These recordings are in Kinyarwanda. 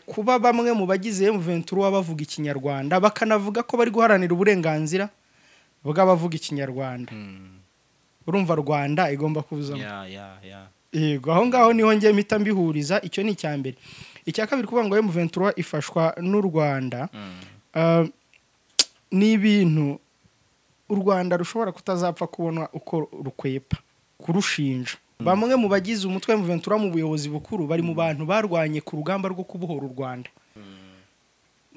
kuba bamwe mu bagize M23 bavuga ikinyarwanda bakanavuga ko bari guharanira uburenganzira bw'abavuga ikinyarwanda urumva rwanda igomba kubuzamo ya ya ya yego aho ngaho niho njye mpita mbihuriza icyo ni icya mbere icya kabiri kuvuga ngo M23 ifashwa n'u Rwanda Ah, ni ibintu u Rwanda rushobora kutazapfa kubona uko rukwepa kurushinja bamwe mu bagize umutwe wa M23 mu buyobozi bukuru bari mu bantu barwanye ku rugamba rwo kubohora u Rwanda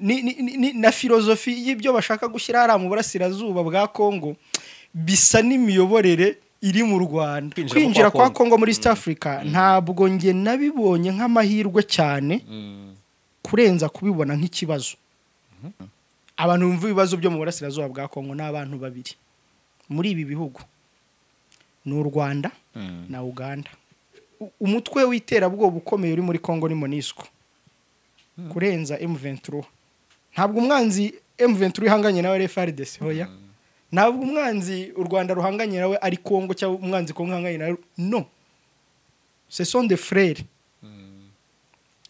ni, ni, ni, ni- na filozofi y'ibyo bashaka gushyira hariya mu burasirazuba bwa Congo bisa n'imiyoborere iri mu Rwanda Kwinjira kwa kwinjira kwa Congo. Congo muri East Africa ntabwo nge nabibonye nk'amahirwe cyane Mm. kurenza kubibona nk'ikibazo abantu bumva ibibazo byo mu burasirazuba bwa kongo ni abantu babiri muri ibi bihugu ni u rwanda Mm. na uganda U- umutwe w'iterabwoba ukomeye uri muri kongo ni monisco kurenza m23 ntabwo umwanzi m23 ihanganye nawe ari frdc hoya ntabwo umwanzi u rwanda ruhanganye nawe ari kongo cyangwa umwanzi kongo ihanganye nawe no ce sont des frères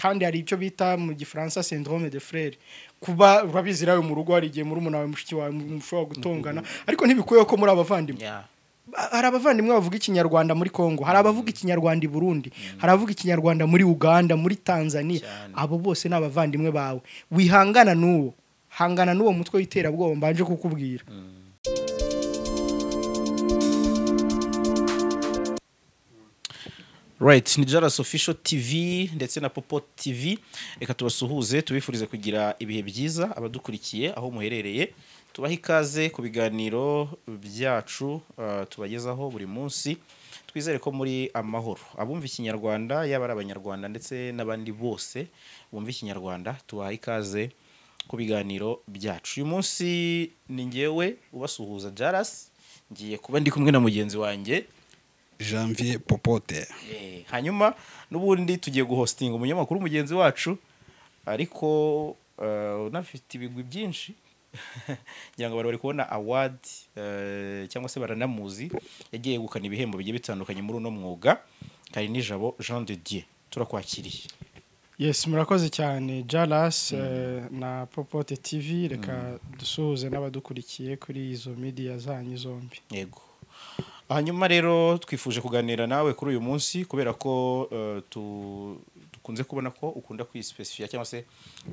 kandi hari icyo bita mu gifaransa syndrome de frere kuba urabizi nawe mu rugo hari igihe muri umuntu wawe mushiki wawe mushobora gutongana ariko ntibikuyeho ko muri abavandimwe ya Ba- hari abavandimwe bavuga ikinyarwanda muri congo hari abavuga ikinyarwanda i burundi hari abavuga ikinyarwanda muri uganda muri tanzania Cyane. abo bose ni abavandimwe bawe wihangana n'uwo hangana n'uwo mutwe w'iterabwoba mbanje kukubwira right ni jaras official tv ndetse na popo tv reka tubasuhuze tubifurize kugira ibihe byiza abadukurikiye aho muherereye tubahe ikaze ku biganiro byacu uh, tubagezaho buri munsi twizere ko muri amahoro abumva ikinyarwanda yaba ari abanyarwanda ndetse n'abandi bose bumva ikinyarwanda tubaha ikaze ku biganiro byacu uyu munsi ni ngewe ubasuhuza jaras ngiye kuba ndi kumwe na mugenzi wanjye janvier popote Eh, hanyuma n'ubundi tugiye guhostinga umunyamakuru mugenzi wacu ariko eh, unafite ibigwi byinshi ngira ngo bari bari kubona award eh, cyangwa se baranamuzi yagiye yegukana ibihembo bigiye bitandukanye muri uno mwuga kari nijabo jean de dieu turakwakiriye yes murakoze cyane jaras eh, na popote tv reka dusuhuze n'abadukurikiye kuri izo midiya zanyu zombi yego hanyuma rero twifuje kuganira nawe kuri uyu munsi kubera ko eh, tu- dukunze kubona ko ukunda kwisipesifiya cyangwa se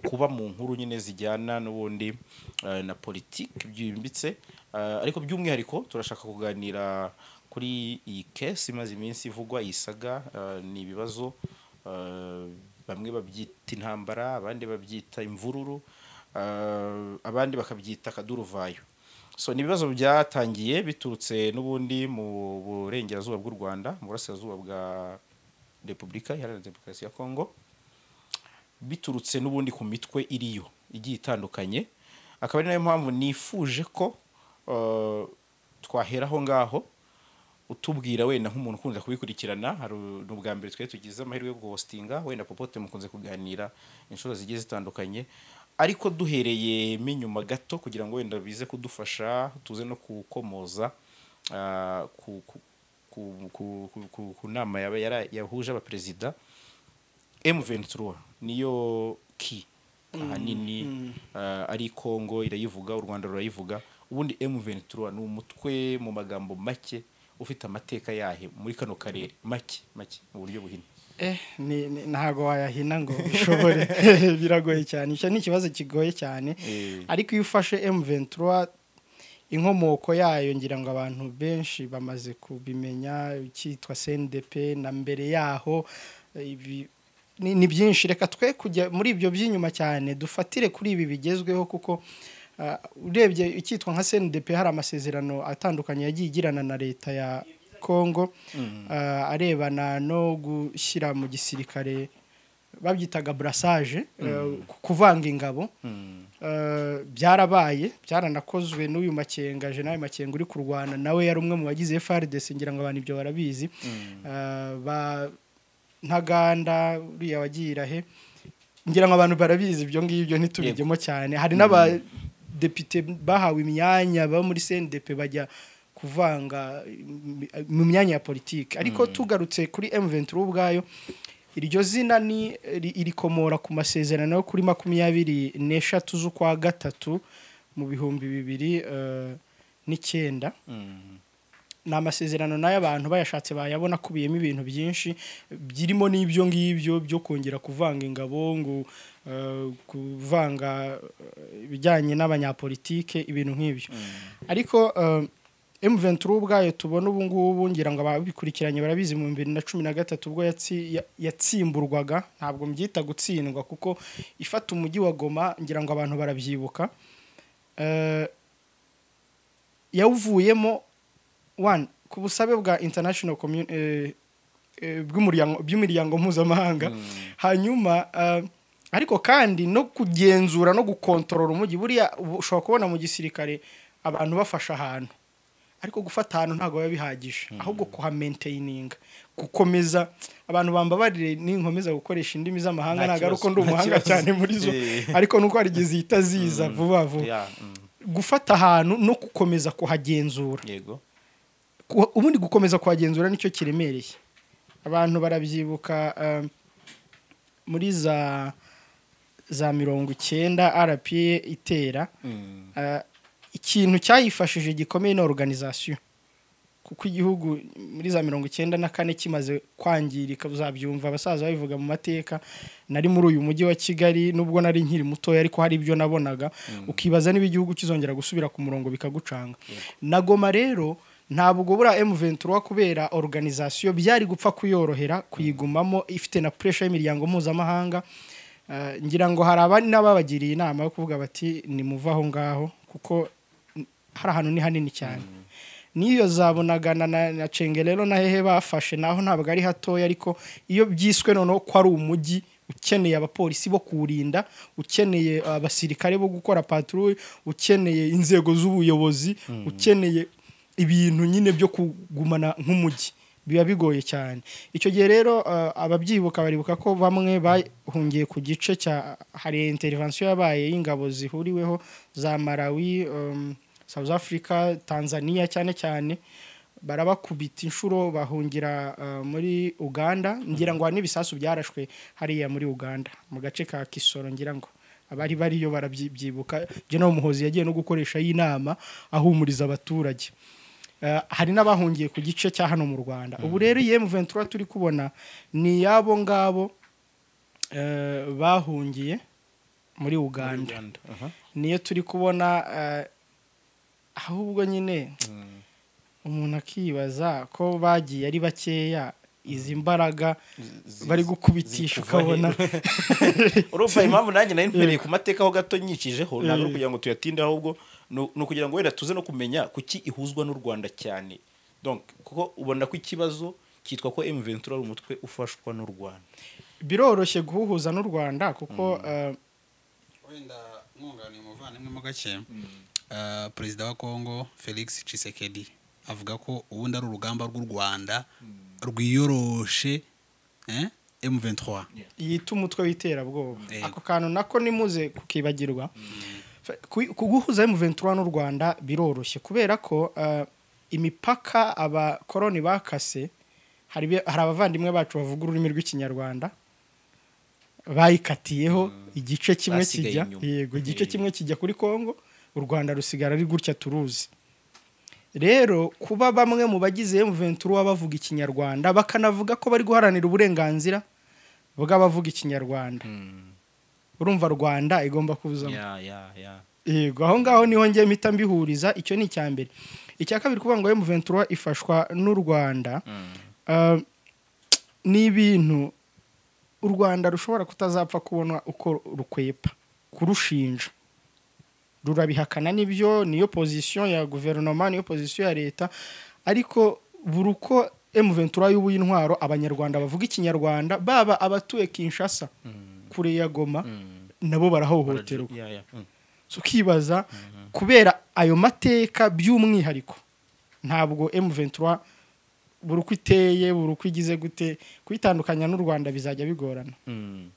kuba mu nkuru nyine zijyana n'ubundi eh, na politiki byimbitse Eh, ariko by'umwihariko turashaka kuganira kuri iyi kesi imaze iminsi ivugwa iyi saga eh, ni ibibazo eh, bamwe babyita intambara abandi babyita imvururu eh, abandi bakabyita akaduruvayo so ni ibibazo byatangiye biturutse n'ubundi mu burengerazuba bw'u rwanda mu burasirazuba bwa repubulika iharanira demokarasi ya kongo biturutse n'ubundi ku mitwe iriyo igiye itandukanye akaba ari nayo mpamvu nifuje ko eh, twahera aho ngaho utubwira wenda nk'umuntu ukunze kubikurikirana hari u- ni ubwa mbere twari tugize amahirwe yo guhostinga wenda popote mukunze kuganira inshuro zigiye zitandukanye ariko duhereye inyuma gato kugira ngo wenda bize kudufasha tuze no kukomoza ah, ku, ku, ku, ku, ku, ku, ku nama yaba yara- yahuje abaperezida M23 niyo ki ahanini ah, ari Kongo irayivuga u Rwanda rurayivuga ubundi M23 ni umutwe mu magambo make ufite amateka yahe muri kano karere make make mu buryo buhina Eh, ni- ni- ntago wayahina ngo bishobore biragoye cyane icyo ni ikibazo kigoye cyane Eh. ariko iyo ufashe m23 inkomoko yayo ngira ngo abantu benshi bamaze kubimenya cyitwa cndp na mbere yaho eh, ibi ni, ni byinshi reka twe kujya muri ibyo by'inyuma cyane dufatire kuri ibi bigezweho kuko ah, urebye icyitwa nka cndp hari amasezerano atandukanye yagiye igirana na leta ya congo ah, arebana no gushyira mu gisirikare babyitaga brassage eh, ku- kuvanga ingabo Eh, byarabaye byaranakozwe n'uyu makenga jenawe makenga uri kurwana nawe yari umwe mu bagize FRDC ngira ngo abantu ibyo barabizi Eh, ba ntaganda uriya wagiye irahe ngira ngo abantu barabizi ibyo ngibyo ntitubigemo cyane hari n'abadepite bahawe imyanya baba muri CNDP bajya kuvanga mm, mu myanya ya politiki ariko tugarutse kuri M23 ubwayo iryo zina ni ri- irikomora ku masezerano yo kuri makumyabiri n'eshatu z'ukwa gatatu mu bihumbi bibiri eh, n'icyenda ni amasezerano nayo abantu bayashatse bayabona akubiyemo ibintu byinshi birimo n'ibyo ngibyo byo kongera kuvanga ingabo ngo eh, kuvanga eh, ibijyanye n'abanyapolitike ibintu nk'ibyo ariko eh, M23 ubwayo tubona ubu ngubu ngira ngo ababikurikiranye barabizi mu bibiri na cumi na gatatu ubwo yatsi- ya- yatsimburwaga ntabwo mbyita gutsindwa kuko ifata umujyi wa Goma ngira ngo abantu barabyibuka Eh, yawuvuyemo one ku busabe bwa international commu- eh, eh, bw'umuryango- by'imiryango mpuzamahanga hanyuma eh, ariko kandi no kugenzura no gukontorora umujyi buriya ubu ushobora kubona mu gisirikare abantu bafashe ahantu ariko gufata ahantu ntabwo biba bihagije ahubwo kuhamentaininga gukomeza abantu bambabarire ninkomeza gukoresha indimi z'amahanga Nta ntabwo ari uko kibazo, ndi nta umuhanga kibazo. cyane muri zo Eh. ariko nuko hari igihe zihita ziza vuba vuba Yeah, mm. gufata ahantu no gukomeza kuhagenzura yego Ku- ubundi gukomeza kuhagenzura nicyo kiremereye abantu barabyibuka eh, muri za za mirongo icyenda rpa itera Mm. Eh, ikintu cyayifashije gikomeye ni organization kuko igihugu muri za mirongo icyenda na kane kimaze kwangirika uzabyumva abasaza babivuga mu mateka nari muri uyu mujyi wa kigali nubwo nari nkiri mutoya ariko hari ibyo nabonaga ukibaza niba igihugu kizongera gusubira ku murongo bikagucanga na goma rero ntabwo buriya M23 kubera organization byari gupfa kuyorohera kuyigumamo ifite na pressure y'imiryango mpuzamahanga Eh, ngira ngo hari abandi n'ababagiriye inama yo kuvuga bati nimuve aho ngaho kuko n- hari ahantu ni hanini cyane n'iyo zabonaga na, na, na cengerero na hehe bafashe naho ntabwo ari hatoya ariko iyo byiswe noneho ko ari umujyi ukeneye abapolisi bo kuwurinda ukeneye abasirikare bo gukora patrouille ukeneye inzego z'ubuyobozi ukeneye ibintu nyine byo kugumana nk'umujyi biba bigoye cyane icyo gihe rero eh, ababyibuka baribuka ko bamwe bahungiye ku gice cya hari intervention yabaye y'ingabo zihuriweho za Malawi em, South Africa Tanzania cyane cyane barabakubita inshuro bahungira eh, muri Uganda ngira ngo hari n'ibisasu byarashwe hariya muri Uganda mu gace ka Kisoro ngira ngo abari bariyo barabyibuka General Muhozi yagiye no gukoresha y'inama ahumuriza abaturage Eh, hari n'abahungiye ku gice cya hano mu Rwanda ubu rero iyi M23 turi kubona ni yabo ngabo eh, bahungiye muri Uganda Aha. niyo turi kubona eh, ahubwo nyine umuntu akibaza ko bagiye ari bakeya izi mbaraga Zi- bari zi- gukubitisha ziri kuva ukabona he? urumva impamvu nanjye nari mpereye ku mateka ho gato nyikijeho ntabwo ari ukugira ngo tuyatinde ahubwo ni ni ukugira ngo wenda tuze no kumenya kuki ihuzwa n'u rwanda cyane donc kuko ubona ko ikibazo cyitwa ko M23 ari umutwe ufashwa n'u Rwanda biroroshye guhuhuza n'u rwanda kuko eh, wenda mwunganiye umuvandimwe mu gake ah, perezida wa kongo felix cisekedi avuga ko ubundi ari urugamba rw'u rwanda rwiyoroshe eh, m23 yita umutwe w'iterabwoba Yego. ako kantu nako nimuze kukibagirwa F- ku- kuguhuza M23 n'u Rwanda biroroshye kubera ko eh, imipaka abakoroni bakase hari be- hari abavandimwe bacu bavuga ururimi rw'ikinyarwanda bayikatiyeho igice kimwe Basigaye kijya inyuma. yego igice Eh. kimwe kijya kuri Kongo u Rwanda rusigara ari gutya turuzi rero kuba bamwe mu bagize M23 bavuga ikinyarwanda bakanavuga ko bari guharanira uburenganzira bw'abavuga ikinyarwanda urumva rwanda igomba kubuzamo Ya, ya, ya. yego aho ngaho niho njye mpita mbihuriza icyo ni icya mbere icya kabiri kuvuga ngo M23 ifashwa n'u Rwanda Uh, ni ibintu u rwanda rushobora kutazapfa kubona uko rukwepa kurushinja rurabihakana nibyo niyo pozisiyo ya guverinoma niyo pozisiyo ya leta ariko buri uko M23 y'ubu y'intwaro abanyarwanda bavuga ikinyarwanda baba abatuye Kinshasa kure ya Goma nabo barahohoterwa Ya, ya. Mm. So, ukibaza kubera ayo mateka by'umwihariko ntabwo M23 buri uko iteye buri uko igize gute kuyitandukanya n'u Rwanda bizajya bigorana Mm.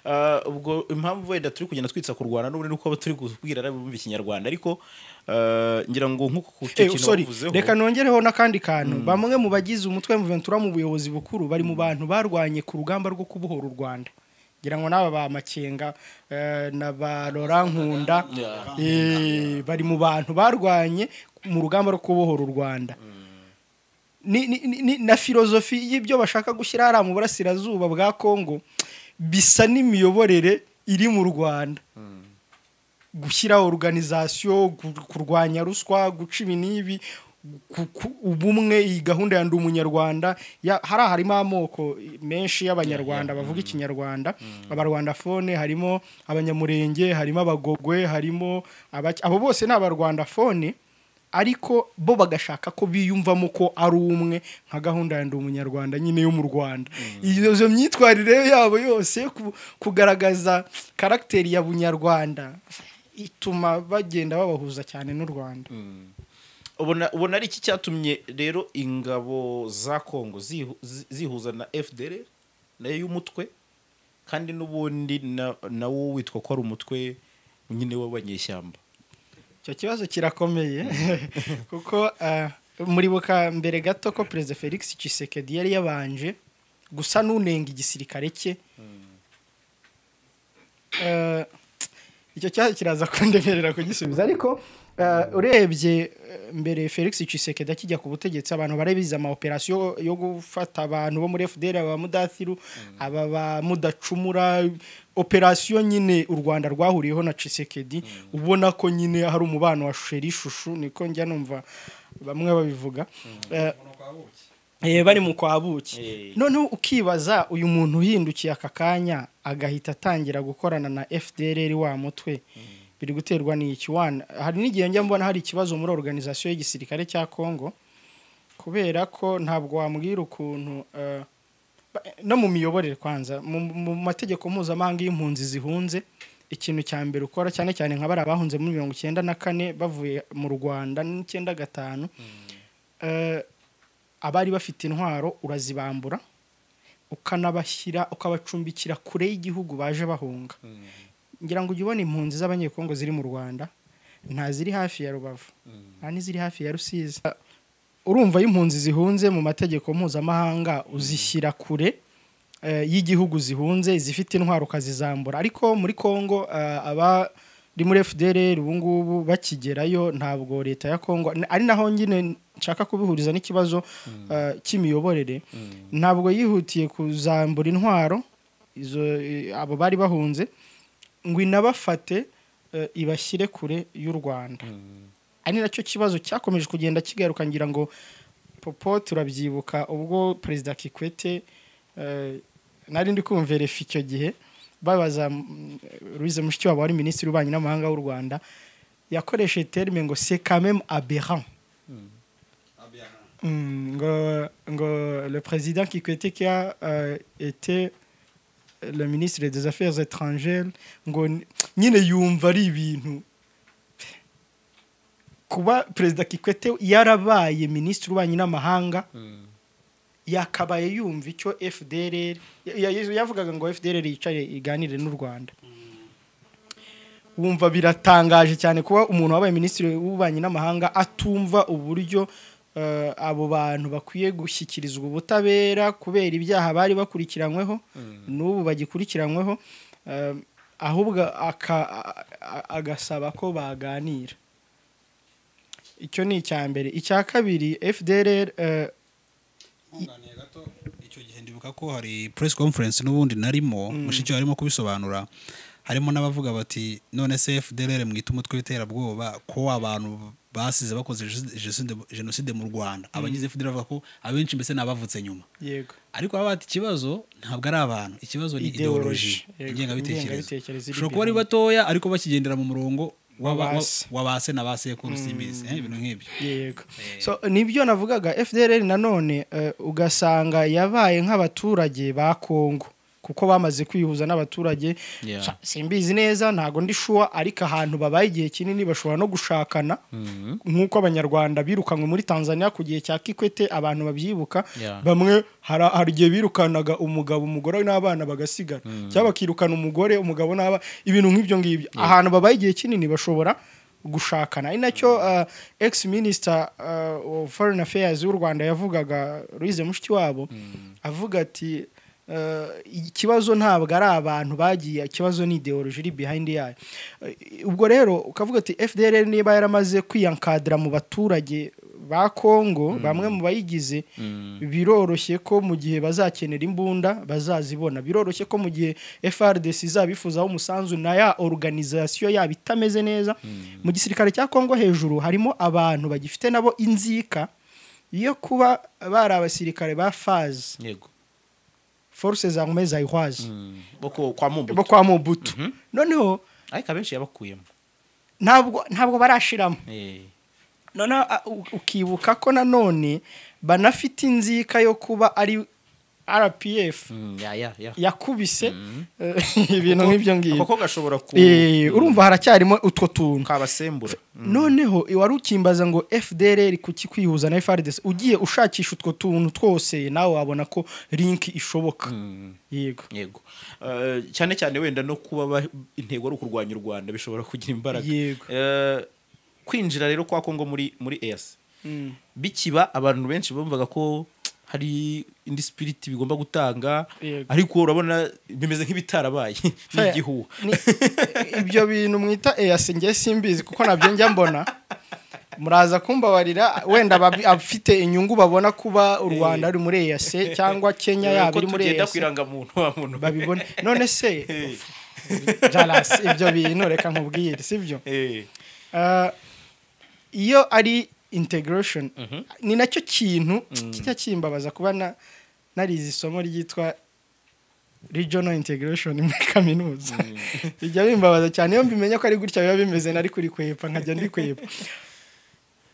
Ah, ubwo impamvu wenda turi kugenda twitsa ku rwanda n'ubundi nuko abo turi kubwira bumva ikinyarwanda ariko ah, ngira ngo nk'uko ku Eh, cyo kintu sorry, wavuzeho reka nongereho n'akandi kantu bamwe mu bagize umutwe wa Ventura mu buyobozi bukuru bari mu bantu barwanye ku rugamba rwo kubohora u rwanda ngira ngo n'aba ba makenga eh, na ba Laurent nkunda eh, bari mu bantu barwanye mu rugamba rwo kubohora u rwanda ni, ni, ni- ni, na filozofi y'ibyo bashaka gushyira hariya mu burasirazuba bwa congo bisa n'imiyoborere iri mu rwanda gushyira organization gu- kurwanya ruswa guca ibi n'ibi ku- ku- ubumwe iyi gahunda ya ndi umunyarwanda ya- hariya harimo amoko menshi y'abanyarwanda bavuga ikinyarwanda abarwanda fone harimo abanyamurenge harimo abagogwe harimo abaki- abo bose ni abarwanda fone ariko bo bagashaka ko biyumvamo ko ari umwe nka gahunda ya ndi umunyarwanda nyine yo mu rwanda iyo myitwarire yabo yose ku- kugaragaza karagiteri ya bunyarwanda ituma bagenda babahuza cyane n'u rwanda ubona ubona ari iki cyatumye rero ingabo za kongo zihu- zi- zihuza na fdr nayo y'umutwe kandi n'ubundi na- nawo witwa ko ari umutwe nyine w'abanyeshyamba icyo kibazo kirakomeye kuko ah, muribuka mbere gato ko perezida felix Tshisekedi yari yabanje gusa n'unenga igisirikare cye Eh, icyo kibazo kiraza kundemerera kugisubiza ariko eh, urebye eh, mbere felix Tshisekedi akijya ku butegetsi abantu bari bize amaoperasiyo yo gufata abantu bo muri fdr aba mudathiru aba ba mudacumura operasiyo nyine u rwanda rwahuriyeho na Tshisekedi ubona ko nyine hari umubano wa sheri ishushu niko njya numva bamwe babivuga Eh, Eh, bari mu kwa buki Eh. noneho ukibaza uyu muntu uhindukiye aka kanya agahita atangira gukorana na fdrr wa mutwe biri guterwa n'iki wana hari n'igihe njya mbona hari ikibazo muri organizasiyo y'igisirikare cya congo kubera ko ntabwo wambwira ukuntu eh, ba- no mu miyoborere kwanza mu, mu mategeko mpuzamahanga y'impunzi zihunze ikintu cya mbere ukora cyane cyane nka bariya bahunze muri mirongo icyenda na kane bavuye mu rwanda n'icyenda gatanu eh, abari bafite intwaro urazibambura ukanabashyira ukabacumbikira kure y'igihugu baje bahunga ngira ngo ujye ubona impunzi z'abanyekongo ziri mu rwanda nta ziri hafi ya rubavu nta n'iziri hafi ya rusizi urumva iyo impunzi zihunze mu mategeko mpuzamahanga uzishyira kure eh, y'igihugu zihunze zifite intwaro ukazizambura ariko muri congo eh, abari muri fdrr ubu ngubu bakigerayo ntabwo leta ya congo ari naho nyine nshaka kubihuriza n'ikibazo eh, cy'imiyoborere ntabwo yihutiye kuzambura intwaro izo eh, abo bari bahunze ngo inabafate eh, ibashyire kure y'u rwanda ari nacyo kibazo cyakomeje kugenda kigaruka ngira ngo popo turabyibuka ubwo perezida kikwete eh, nari ndi kumva erefa icyo gihe babaza mm, louise mushikiwabo wari minisitiri w'ububanyi n'amahanga w'u rwanda yakoresheje terime ngo se kameme aberant Mm, ngo ngo le président Kikwete qui a euh, été le ministre des affaires étrangères ngo n- nyine yumva ari ibintu kuba perezida Kikwete yarabaye minisitiri w'ububanyi n'amahanga yakabaye yumva icyo FDR ya- ya- yavugaga ngo FDR yicare iganire n'u Rwanda wumva biratangaje cyane kuba umuntu wabaye minisitiri w'ububanyi n'amahanga atumva uburyo eh, abo bantu bakwiye gushyikirizwa ubutabera kubera ibyaha bari bakurikiranyweho n'ubu bagikurikiranyweho eh, ahubwo aka- a- a- agasaba ko baganira icyo ni icya mbere icya kabiri fdr eh, nkunganiye gato icyo gihe ndibuka ko hari press conference n'ubundi narimo mushiki we arimo kubisobanura harimo n'abavuga bati none se fdr mwita umutwe w'iterabwoba ko abantu basize bakoze jenoside- jenoside- jenoside mu rwanda abagize fdr bavuga ko abenshi mbese ni abavutse nyuma yego ariko baba bati ikibazo ntabwo ari abantu ikibazo ni Ideology. ideoloji Yego, ingengabitekerezo ingengabitekerezo iri ushobora kuba ari behind. batoya ariko bakigendera mu murongo w'aba- W'abase. wa- w'abase na ba sekuru simbizi eh, ibintu nk'ibyo yego so nibyo navugaga fdr nanone eh, ugasanga yabaye nk'abaturage ba kongo kuko bamaze kwihuza n'abaturage Yeah. Sha- simbizi neza ntago ndi shuwa ariko ahantu babaye igihe kinini bashobora no gushakana nk'uko abanyarwanda birukanywe muri tanzania ku gihe cya kikwete abantu babyibuka Yeah. bamwe hari hari igihe birukanaga umugabo umugore n'abana bagasigara cyangwa bakirukana umugore umugabo n'abana ibintu nk'ibyo ngibyo ahantu babaye igihe kinini bashobora gushakana ari nacyo uh, ex minister uh, of foreign affairs w'u rwanda yavugaga louise mushikiwabo avuga ati uh, ikibazo ntabwo ari abantu bagiye ikibazo ni ideology iri behind yayo Uh, ubwo rero ukavuga ati fdr niba yaramaze kwiyankadira mu baturage ba kongo bamwe mu bayigize biroroshye ko mu gihe bazakenera imbunda bazazibona biroroshye ko mu gihe frdc izabifuzaho umusanzu na ya organization yaba itameze neza mu gisirikare cya kongo hejuru harimo abantu bagifite nabo inzika yo kuba bari abasirikare ba fazi yego force za ngome za ihwazi Mm. boko kwa bo mumbuto kwa mubutu noneho ariko abenshi yabakuyemo ntabwo ntabwo barashiramo Eh. noneho a- u- ukibuka ko nanone banafite inzika yo kuba ari rpf Mm, ya ya ya yakubise ibintu nk'ibyo ngibyo koko gashobora ku Eh, urumva haracyarimo utwo tuntu kabasembura noneho wari ukimbaza ngo fdr kuki kwihuza na frdc ugiye ushakisha utwo tuntu twose nawe wabona ko link ishoboka yego yego Eh, cyane cyane wenda no kuba ba- intego ari ukurwanya u rwanda bishobora kugira imbaraga Yego. Eh, kwinjira rero kwa kongo muri muri es Mm. bikiba abantu benshi bumvaga ko hari indi spiriti bigomba gutanga Yego. ariko urabona bimeze nk'ibitarabaye n'igihuha Ni- ibyo bintu mwita eyasi ngewe simbizi kuko nabyo njya mbona muraza kumbabarira wenda ababi- abafite inyungu babona kuba u rwanda ruri muri eyase cyangwa kenya yaba Ko iri muri tugenda ku eyase irangamuntu wa muntu babibone none se Eh, jarasi ibyo bintu reka nkubwire sibyo eh, Ah, iyo ari integration ni nacyo kintu kijya kimbabaza kuba na- narize isomo ryitwa regional integration muri kaminuza bijya bimbabaza cyane iyo mbimenya ko ari gutya biba bimeze nari kurikwepa nkajya ndikwepa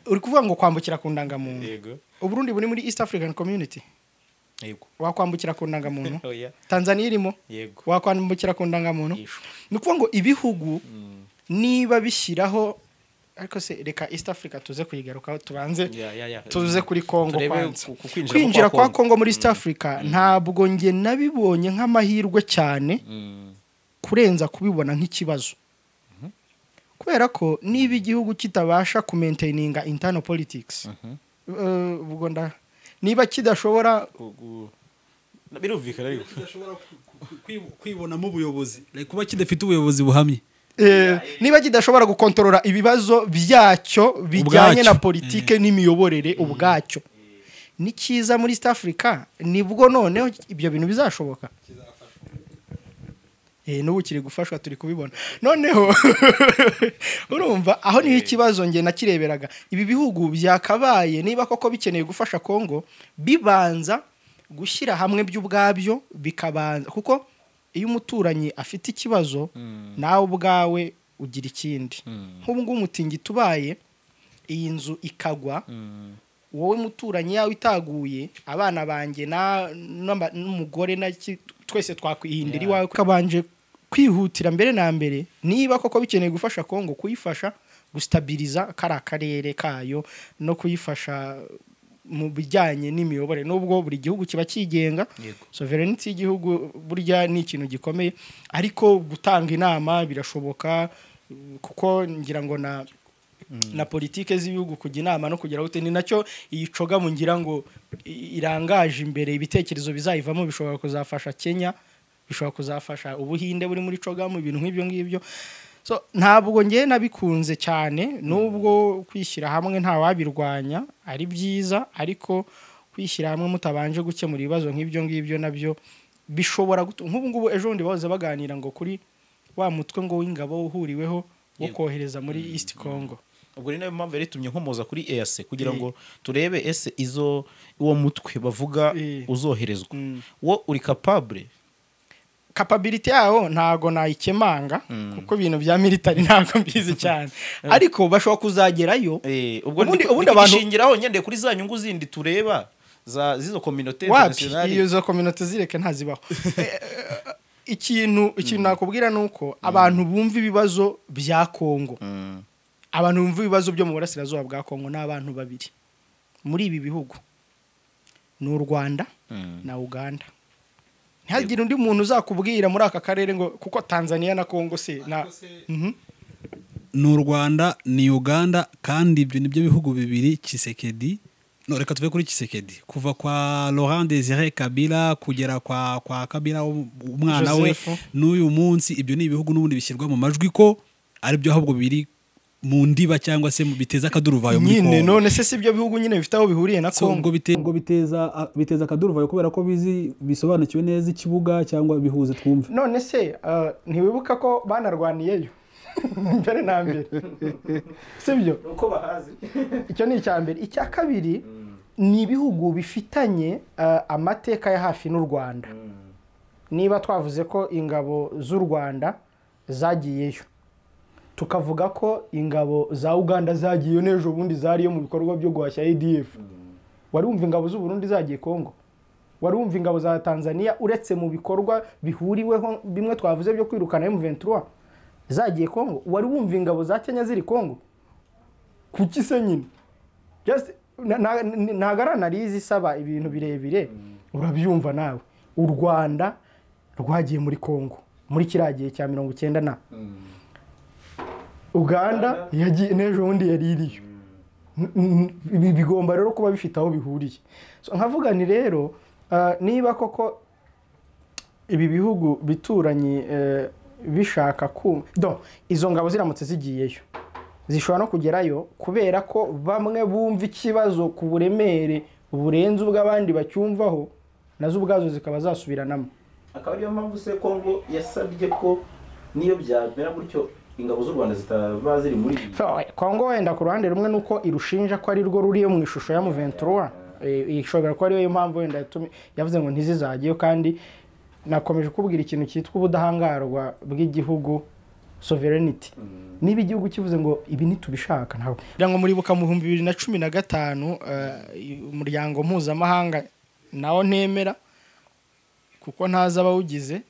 uri kuvuga ngo kwambukira ku ndangamuntu yego uburundi buri muri east african community yego wakwambukira ku ndangamuntu Oya, tanzania irimo yego wakwambukira ku ndangamuntu Yishwe. ni ukuvuga ngo ibihugu niba bishyiraho ariko se reka east africa tuze kuyigarukaho tubanze Ya, ya, ya. tuze kuri kongo Turebe kwanza ku- ku kwinjira kwinjira kwa kwa Congo. kongo muri east africa ntabwo nge nabibonye nk'amahirwe cyane Mm, kurenza kubibona nk'ikibazo kubera ko niba igihugu kitabasha kumentaininga internal politics eh, ubwo nda niba kidashobora ku- ku- Na- birumvikana ariko kidashobora kwibonamo ubuyobozi Like, kuba kidafite ubuyobozi buhamye eh, niba kidashobora gukontorora ibibazo byacyo bijyanye na Ubwacyo. politike n'imiyoborere ubwacyo ni cyiza muri east africa nibwo noneho ibyo bintu bizashoboka Eh, n'ubu kiri gufashwa turi kubibona noneho urumva aho niho ikibazo nge nakireberaga ibi bihugu byakabaye niba koko bikeneye gufasha kongo bibanza gushyira hamwe by'ubwabyo bikabanza kuko iyo umuturanyi afite ikibazo nawe ubwawe ugira ikindi nk'ubu ngubu umutingito ubaye iyi nzu ikagwa wowe muturanyi yawe itaguye abana banjye na- n'aba- n'umugore na ki- twese twakwihindira iwawe ukabanje kwihutira mbere na mbere niba koko bikeneye gufasha kongo kuyifasha gusitabiriza kariya karere kayo no kuyifasha mu bijyanye n'imiyoborere n'ubwo buri gihugu kiba cyigenga Yego. sovereignty y'igihugu burya ni ikintu gikomeye ariko gutanga inama birashoboka kuko ngira ngo na na politike z'ibihugu kujya inama no kugera gute ni nacyo iyi cogamu ngira ngo i- irangaje imbere ibitekerezo bizayivamo bishobora kuzafasha kenya bishobora kuzafasha ubuhinde buri muri cogamu ibintu nk'ibyo ngibyo so ntabwo ngewe nabikunze cyane nubwo kwishyira hamwe ntawabirwanya ari byiza ariko kwishyira hamwe mutabanje gukemura ibibazo nk'ibyo ngibyo nabyo bishobora gutuma nk'ubu ngubu ejo bundi bahoze baganira ngo kuri wa mutwe ngo w'ingabo uhuriweho wo Yego. kohereza muri east congo ubwo ni nayo mpamvu yari itumye nkomoza kuri EAC kugira ngo turebe ese izo uwo mutwe bavuga Eh. uzoherezwa Mm. wo uri capable kapabiliti yawo ntago nayikemanga kuko ibintu bya militari ntago mbizi cyane ariko bashobora kuzagerayo Eh, ubwo Ubundi- ndi- ubundi ndi abantu- kugishingiraho nyendeye kuri za nyungu zindi tureba za zizo kominote wapi internationali. iyo zo kominote zireke ntazibaho Eh, ikintu ikintu nakubwira ni uko abantu bumva ibibazo bya kongo Mm. abantu bumva ibibazo byo mu burasirazuba bwa kongo ni abantu babiri muri ibi bihugu ni u rwanda Mm. na uganda ntihagire undi muntu uzakubwira muri aka karere ngo kuko tanzania na kongo se na Mhm. ni u rwanda ni uganda kandi ibyo nibyo bihugu bibiri kisekedi no reka tuve kuri kisekedi kuva kwa laurent desire kabila kugera kwa kwa kabila w- umwana we Joseph. n'uyu munsi ibyo ni ibihugu n'ubundi bishyirwa mu majwi ko ari byo ahubwo biri mu ndiba cyangwa se mu- biteza akaduruvayo muri nyine kongo none se si ibyo bihugu nyine bifite aho bihuriye na So, kongo ubwo bite- ubwo biteza biteza akaduruvayo kubera ko bizi bisobanukiwe neza ikibuga cyangwa bihuze twumva none se eh, ntiwibuka ko banarwaniyeyo mbere na mbere sibyo uko bahazi icyo ni icya mbere icya kabiri ni ibihugu bifitanye eh, amateka ya hafi n'u rwanda niba twavuze ko ingabo z'u rwanda zagiyeyo tukavuga ko ingabo za uganda zagiyeyo n'ejo bundi zariyo mu bikorwa byo guhashya adf wari wumva ingabo z'u burundi zagiye kongo wari wumva ingabo za tanzania uretse mu bikorwa bihuriweho bimwe twavuze byo kwirukana m23 zagiye kongo wari wumva ingabo za kenya ziri kongo kuki se nyine Just- na- na- na- ntago ari analize isaba ibintu birebire urabyumva nawe u rwanda rwagiye muri congo muri kiriya gihe cya mirongo icyenda na uganda yagiye n'ejo bundi yari iriyo N- n- ibi bigomba rero kuba bifite aho bihuriye So, nkavuga ni rero ah, niba koko ibi bihugu bituranye eh, bishaka kumva do izo ngabo ziramutse zigiyeyo zishobora no kugerayo kubera ko bamwe bumva ikibazo ku buremere burenze ubw'abandi bacyumvaho nazo ubwazo zikaba zasubiranamo akaba ariyo mpamvu se kongo yasabye ko niyo byamera gutyo ingabo z'u rwanda zitaba ziri muri iyi So, kongo wenda ku ruhande rumwe nuko irushinja ko ari rwo ruriyo mu ishusho ya muventura ishobora kuba ariyo mpamvu wenda yatumye- yavuze ngo ntizizageyo kandi nakomeje kubwira ikintu cyitwa ubudahangarwa bw'igihugu sovereignty niba igihugu kivuze ngo ibi ntitubishaka ntabwo kugira ngo muribuka mu bihumbi bibiri na cumi na gatanu eh, umuryango mpuzamahanga nawo ntemera kuko ntazi abawugize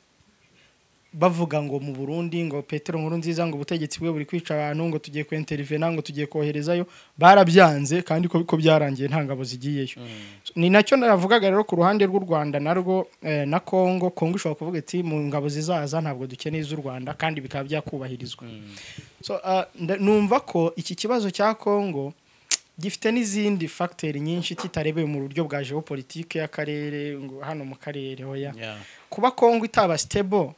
bavuga ngo mu Burundi ngo Petero nkuru nziza ngo ubutegetsi bwe buri kwica abantu ngo tugiye kwintervena ngo tugiye koherezayo barabyanze kandi ko ko byarangiye nta ngabo zigiyeyo ni nacyo navugaga rero ku ruhande rw'u Rwanda narwo eh, na Kongo Kongo ishobora kuvuga iti mu ngabo zizaza ntabwo dukeneye iz'u Rwanda kandi bikaba byakubahirizwa so uh, nda- numva ko iki kibazo cya Kongo gifite n'izindi facteurs nyinshi kitarebeye mu buryo bwa geopolitique y'akarere ngo hano mu karere hoya kuba kongo itaba sitebo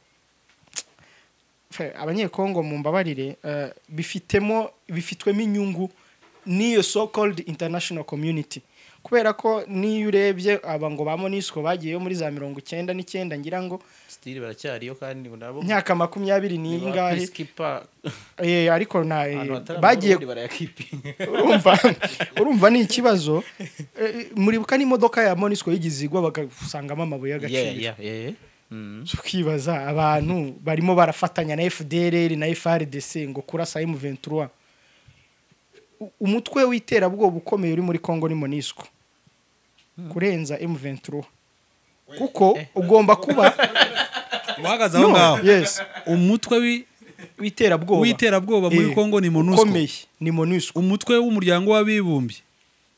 abanyekongo mu mbabarire eh, bifitemo bifitwemo inyungu n'iyo so called international community kubera ko n'iyo urebye aba ngo ba monisco bagiyeyo muri za mirongo icyenda n'icyenda ngira ngo sitiri baracyariyo kandi ngo nabo myaka makumyabiri n'ingahe skipa Eh, ariko nta eh, ahantu hatari bagiye abarundi barayakipinga urumva urumva ni ikibazo Eh, muribuka n'imodoka ya monisco y'igize igwa bagasangamo amabuye y'agaciro Yeah, yeah, yeah. Mm. tukibaza abantu barimo barafatanya na fdrr na frdc ngo kurasa m23 U- umutwe w'iterabwoba ukomeye uri muri congo ni monisco kurenza m23 kuko ugomba kuba uhagaze aho No, ngaho yes umutwe wi- w'iterabwoba w'iterabwoba muri Eh, kongo ni monusco ukomeye ni monusco umutwe w'umuryango w'abibumbye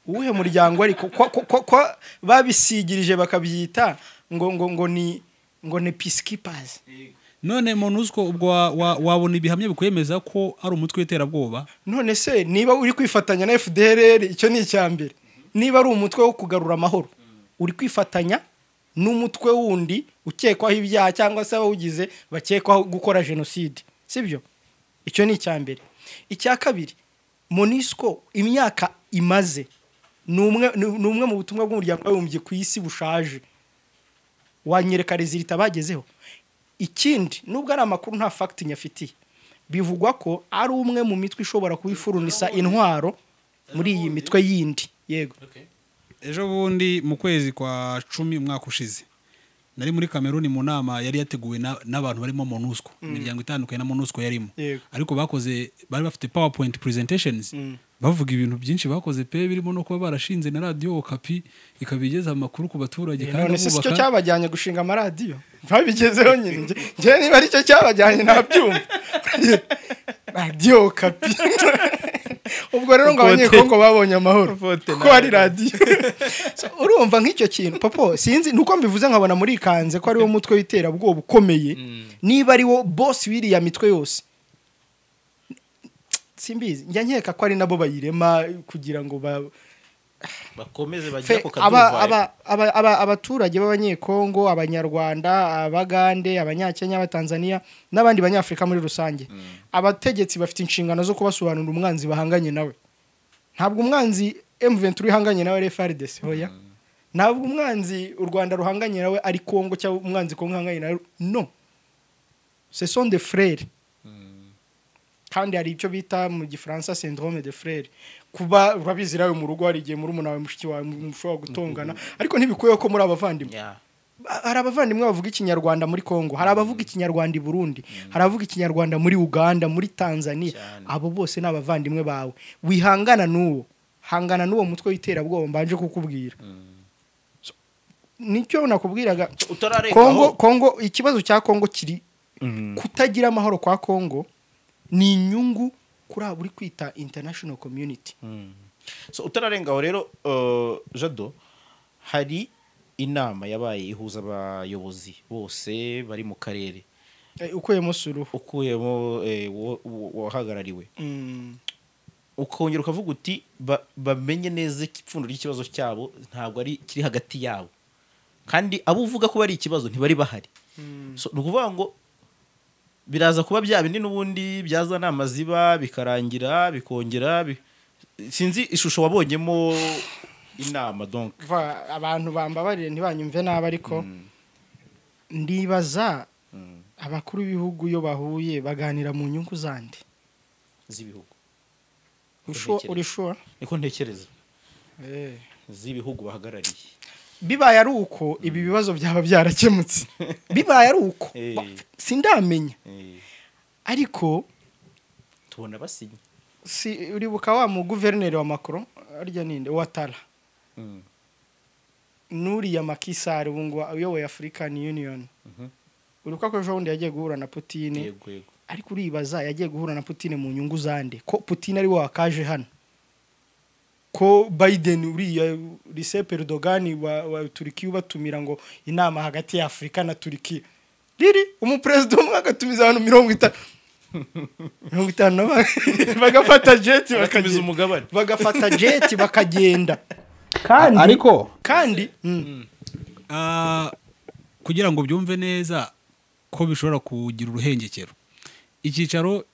uwuhe muryango ariko kwa, kwa, kwa, kwa babisigirije bakabyita ngo ngo ngo ni ngo ni peacekeepers none monusco ubwo wa- wa- wabona ibihamya bikwemeza ko ari umutwe w'iterabwoba none se niba uri kwifatanya na fdrr icyo ni icya mbere niba ari umutwe wo kugarura amahoro uri kwifatanya n'umutwe wundi ukekwaho ibyaha cyangwa se abawugize bakekwaho gukora jenoside sibyo icyo ni icya mbere icya kabiri monisco imyaka imaze ni umwe- ni ni umwe mu butumwa bw'umuryango w'abibumbye ku isi bushaje wanyereka rezilita bagezeho ikindi nubwo ari amakuru nta fagiti nyafitiye bivugwa ko ari umwe mu mitwe ishobora kubifurunisa intwaro muri iyi mitwe yindi yego ejo bundi mu kwezi kwa cumi umwaka ushize nari muri kameruni mu nama yari yateguwe na- n'abantu barimo monusco imiryango itandukanye na monusco yarimo Yego. ariko bakoze bari bafite powerpoint presentations bavuga ibintu byinshi bakoze pe birimo no kuba barashinze na radiyo okapi ikaba igeza amakuru ku baturage none se si cyo bubaka cyabajyanye gushinga amaradiyo babigezeho nyine njye- njye niba ari cyo cyabajyanye ntabyumva radiyo kapi ubwo rero ngo Ukote- abanyekongo babonye amahoro Ukote kuko nawe. ari radiyo So, urumva nk'icyo kintu popo sinzi nuko mbivuze nkabona muri kanze ko ariwo mutwe w'iterabwoba ukomeye niba ariwo bosi w'iriya mitwe yose simbizi njya nkeka ko ari nabo bayirema kugira ngo ba bakomeze Fe- bajya ku aba- kaduruvayi aba- aba- aba- abaturage b'abanyekongo abanyarwanda abagande abanyakenya abatanzania n'abandi banyafurika muri rusange abategetsi bafite inshingano zo kubasobanurira umwanzi bahanganye nawe ntabwo umwanzi m23 ihanganye nawe ari frdc hoya ntabwo umwanzi u rwanda ruhanganye nawe ari kongo cyangwa umwanzi kongo ihanganye nawe no ce sont des frères kandi hari icyo bita mu gifaransa syndrome de frere kuba urabizi nawe mu rugo hari igihe muri umuntu wawe mushiki wawe mushobora gutongana ariko ntibikwiye ko muri abavandimwe Yeah. Ba- hari abavandimwe bavuga ikinyarwanda muri congo hari abavuga ikinyarwanda i burundi hari abavuga ikinyarwanda muri uganda muri tanzania Cyane. abo bose ni abavandimwe bawe wihangana n'uwo hangana n'uwo mutwe w'iterabwoba mbanje kukubwira So, nicyo nakubwiraga Kongo, utararengaho Kongo, ikibazo cya Kongo kiri kutagira amahoro kwa Kongo ni inyungu kuri abo uri kwita international community Mm. so utararengaho rero uh, jado hari inama yabaye ihuza abayobozi bose bari mu karere Eh, ukuyemo suruhu ukuyemo eh, wo- wo- wahagarariwe Mm. ukongera ukavuga uti ba- bamenye neza ipfundo ry'ikibazo cyabo ntabwo ari kiri hagati yabo kandi abo uvuga ko ari ikibazo ntibari bahari So, ni ukuvuga ngo biraza kuba bya bindi n'ubundi byaza nama ziba bikarangira bikongera bi- sinzi ishusho wabonyemo inama donc Va- abantu bambabarire ntibanyumve nabi ariko ndibaza Mm. abakuru b'ibihugu iyo bahuye baganira mu nyungu zandi z'ibihugu Usho- uri sure niko ntekereza Eh. z'ibihugu bahagarariye bibaye ari uko ibi bibazo byaba byarakemutse bibaye ari uko Eh. Ba- sindamenya Eh, ariko tubona basinye si uribuka wa muguverineri wa macron arya ninde watara Mm. n'uriya makisari ubu ngo uyoboye afurikani yuniyoni Mhm. uribuka ko ejo bundi yagiye guhura na putine yego yego ariko uribaza yagiye guhura na putine mu nyungu zande ko putine ari we wakaje hano ko biden uriya risepe rudogani wa, wa turikiya ubatumira ngo inama hagati ya afurika na turikiya riri umuperezida umwe agatumiza abantu mirongo itanu mirongo itanu na bane bagafata jeti bakamiza bakagenda umugabane bagafata jeti bakagenda kandi ariko kandi mm. Ah, kugira ngo byumve neza ko bishobora kugira uruhengekero icyicaro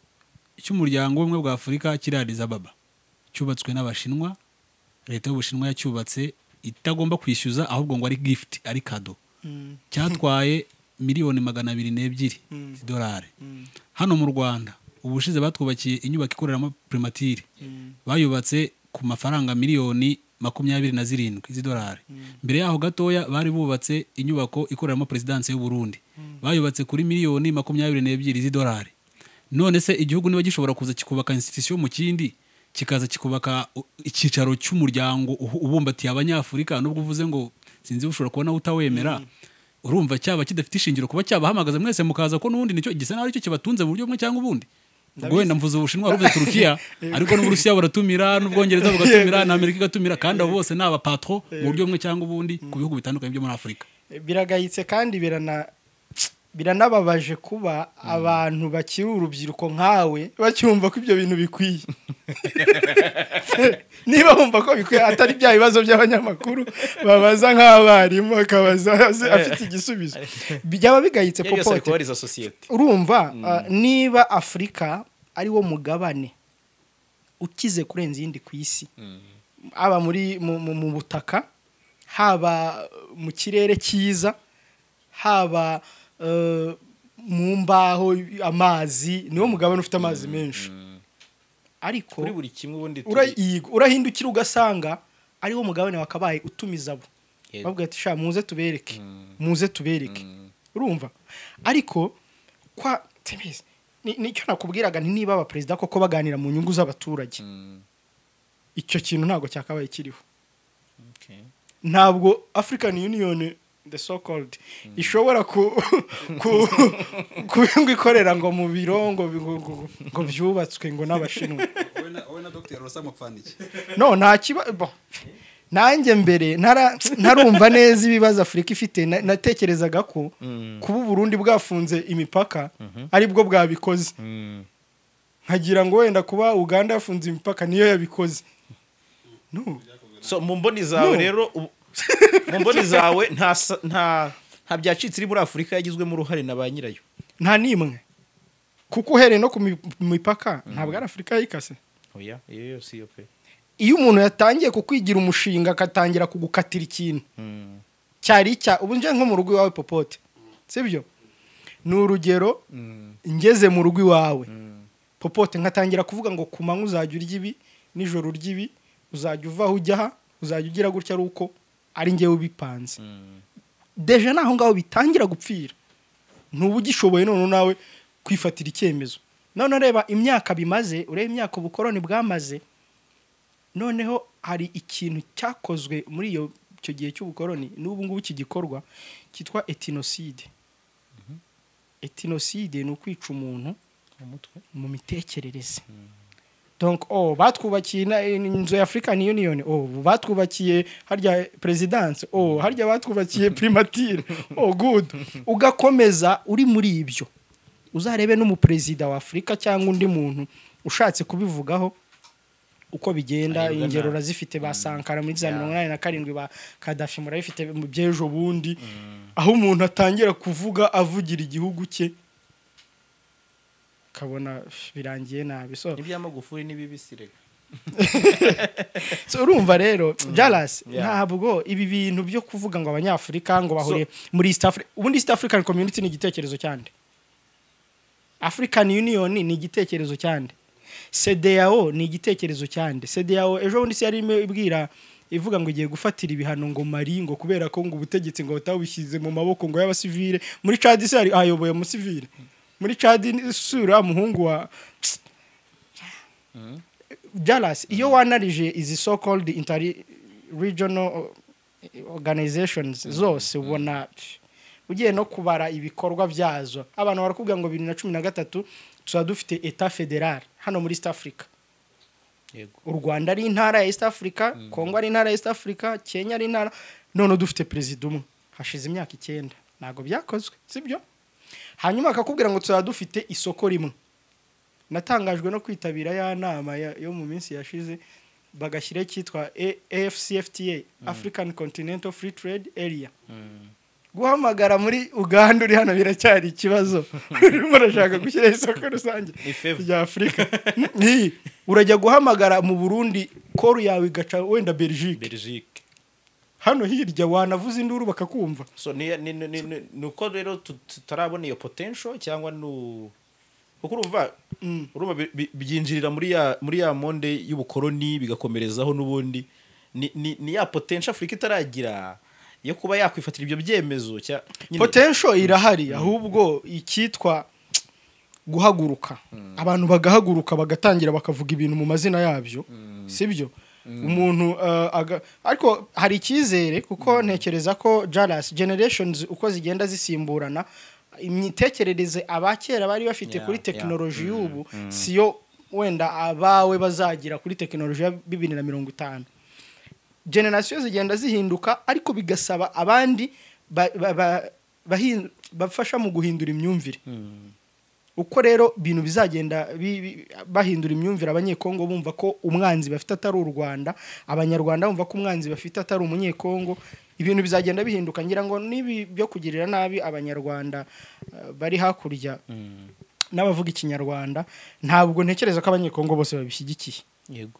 cy'umuryango w'ubumwe bwa afurika kiri Addis Ababa cyubatswe n'abashinwa leta y'ubushinwa yacyubatse itagomba kwishyuza ahubwo ngo ari gift ari kado Mm. cyatwaye miliyoni magana abiri n'ebyiri Mm. z'idolari Mm. hano mu rwanda ubushize batwubakiye inyubako ikoreramo primatire bayubatse ku mafaranga miliyoni makumyabiri na zirindwi z'idolari mbere yaho gatoya bari bubatse inyubako ikoreramo perezidansi y'u Burundi bayubatse kuri miliyoni makumyabiri n'ebyiri z'idolari none se igihugu niba gishobora kuza kikubaka institusiyo mu kindi kikaza kikubaka u- icyicaro cy'umuryango uhu- ubumbatiye abanyafurika nubwo uvuze ngo sinzi ushobora kubona utawemera urumva cyaba kidafite ishingiro kuba cyabahamagaza mwese mukaza ko n'ubundi nicyo gisa naho aricyo kibatunze mu buryo bumwe cyangwa ubundi ubwo wenda mvuze ubushinwa ruvuze turukiya ariko n'uburusiya buratumira n'ubwongereza bugatumira n'amerika igatumira kandi abo bose ni abapatro mu buryo bumwe cyangwa ubundi ku bihugu bitandukanye byo muri afurika biragayitse kandi birana biranababaje kuba abantu bakiri urubyiruko nkawe bacyumva ko ibyo bintu bikwiye niba bumva ko bikwiye atari bya bibazo by'abanyamakuru babaza nk'abarimu akabaza azi- afite igisubizo byaba bigayitse Iyo yose ari popote kubariza sosiyete urumva uh, niba afurika ari wo mugabane ukize kurenza iyindi ku isi haba muri mu, mu, mu butaka haba mu kirere cyiza haba eh, mu mbaho amazi niwo mugabane ufite amazi menshi ariko kuri buri kimwe ubundi turi- ura- yego, urahindukira ugasanga ariwo mugabane wakabaye utumiza abo Yego. bavuga ati sha muze tubereke muze tubereke urumva ariko kwa tebeze, ni- nicyo nakubwiraga nti niba abaperezida koko baganira mu nyungu z'abaturage icyo kintu ntabwo cyakabaye kiriho Okay. ntabwo african union the so called ishobora ku ku- ku- ngo ikorera ngo mu biro ngo bi- ngo- ngo- ngo byubatswe ngo n'abashinwa wowe na- wowe na dr rosa mupfana iki no nta kiba bo. nanjye mbere ntara- ntarumva neza ibibazo afurika ifite na- natekerezaga ko Mm. kuba uburundi bwafunze imipaka aribwo bwabikoze Mm. nkagira ngo wenda kuba uganda yafunze imipaka niyo yabikoze no so mu mboni zawe No. rero ubu- mu mboni zawe nta sa- nta nta byacitse iri muri afurika yagizwemo uruhare na ba nyirayo nta n'imwe kuko uhereye no ku mi- mipaka ntabwo ari afurika yayikase oya iyo yose iyo pe iyo umuntu yatangiye kukwigira umushinga agatangira kugukatira ikintu Mm. cyari icya ubu nje nko mu rugo iwawe popote sibyo ni urugero Mm. ngeze mu rugo iwawe Mm. popote nkatangira kuvuga ngo ku manywa uzajya urya ibi nijoro urya ibi uzajya uva aho ujya aha uzajya ugira gutya ari uko ari njyewe ubipanze Mm. deje naho ngaho bitangira gupfira ntuba ugishoboye none nawe kwifatira icyemezo none ureba imyaka bimaze ureba imyaka ubukoroni bwamaze noneho hari ikintu cyakozwe muri iyo icyo gihe cy'ubukoroni n'ubu ngubu kigikorwa cyitwa etinoside etinoside ni ukwica umuntu mu mutwe mu mitekerereze donc oh batwubakiye ina- inzu ya African Union oh batwubakiye harya presidence oh harya batwubakiye primature oh good ugakomeza uri muri ibyo uzarebe n'umuperezida wa Afurika cyangwa undi muntu ushatse kubivugaho uko bigenda Ayobwa ingero nabi. urazifite ba Sankara muri za Yeah. mirongo inani na karindwi ba Kadafi murabifite mu by'ejo bundi aho umuntu atangira kuvuga avugira igihugu cye kabona birangiye nabi so n'iby'amagufuri n'ibibisirega So, urumva rero jalas Yeah. ntabwo ibi bintu byo kuvuga ngo abanyafurika ngo bahuriye muri east africa ubundi east african community ni igitekerezo cyande african union ni igitekerezo cyande cdao ni igitekerezo cyande cdao ejo bundi se yari irimo ibwira ivuga ngo igiye gufatira ibihano ngo mari ngo kubera ko ngo ubutegetsi ngo batabushyize mu maboko ngo y'abasivile muri cadi se hari ayoboye umusivile muri cadi sura muhungu wa Dallas iyo wanarije izi so called interi regional organizations zose ubona ugiye no kubara ibikorwa byazo abantu barakubwira ngo bibiri na cumi na gatatu tuba dufite eta federal hano muri east africa yego u rwanda ari intara ya east africa kongo ari intara ya east africa kenya ari intara none dufite perezida umwe hashize imyaka icyenda ntabwo byakozwe sibyo hanyuma bakakubwira ngo tuzaba dufite isoko rimwe natangajwe no kwitabira ya nama ya- yo mu minsi yashize bagashyiraho icyitwa A- afcfta african continental free trade area guhamagara muri uganda uri hano biracyari ikibazo urimo urashaka gushyiraho isoko rusange Ni fever. rya afurika Ni. urajya guhamagara mu burundi koru yawe igaca wenda belgique belgique hano hirya wanavuza induru bakakumva so ni, ni, ni, ni, ni, ni uko rero tu- tutarabona iyo potential cyangwa nu kuko urumva urumva bi- bi- byinjirira muri ya muri ya monde y'ubukoroni bigakomerezaho n'ubundi ni, ni, ni ya potential afurika itaragira yo kuba yakwifatira ibyo byemezo cya nyine- potential irahari ahubwo icyitwa guhaguruka abantu bagahaguruka bagatangira bakavuga ibintu mu mazina yabyo sibyo umuntu uh, aga- ariko hari icyizere kuko ntekereza ko jalas generations uko zigenda zisimburana imitekerereze abakera bari bafite Yeah, kuri yeah. tekinoloji y'ubu siyo wenda abawe bazagira kuri tekinoloji ya bibiri na mirongo itanu generasiyo zigenda zihinduka ariko bigasaba abandi ba- ba- ba- bahin- bafasha mu guhindura imyumvire uko rero ibintu bizagenda bi- bi- bahindura imyumvire abanyekongo bumva ko umwanzi bafite atari u rwanda abanyarwanda bumva ko umwanzi bafite atari umunyekongo ibintu bizagenda bihinduka ngira ngo n'ibi byo kugirira nabi abanyarwanda eh, bari hakurya n'abavuga ikinyarwanda ntabwo ntekereza ko abanyekongo bose babishyigikiye yego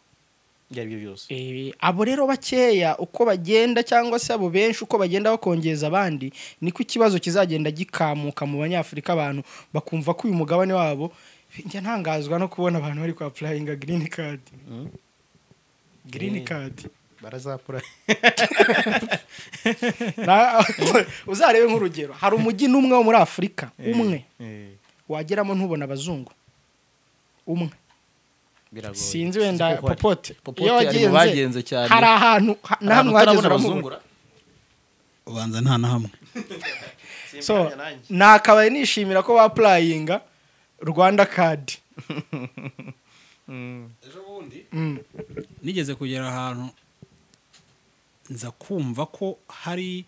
ibyo ari byo byose Eh, abo rero bakeya uko bagenda cyangwa se abo benshi uko bagenda bakongeza abandi niko ikibazo kizagenda gikamuka mu banyafurika abantu bakumva ko uyu mugabane wabo njya ntangazwa no kubona abantu bari kwapurayinga girini kadi girini Eh. kadi barazapura Na- uzarebe nk'urugero hari umujyi n'umwe wo muri afurika umwe Eh, eh. wageramo ntubona abazungu umwe biragoye Sinzi sinzi wenda kuko hari- popote Popote iyo ari mu bagenze wagenze cyane. hari ahantu ha- hari na hamwe ahantu wageze utarabona uramubura abazungura ubanza nta na hamwe so nakabaye nishimira ko bapurayinga rwanda kadi ejo bundi Mm. nigeze kugera ahantu nza kumva ko hari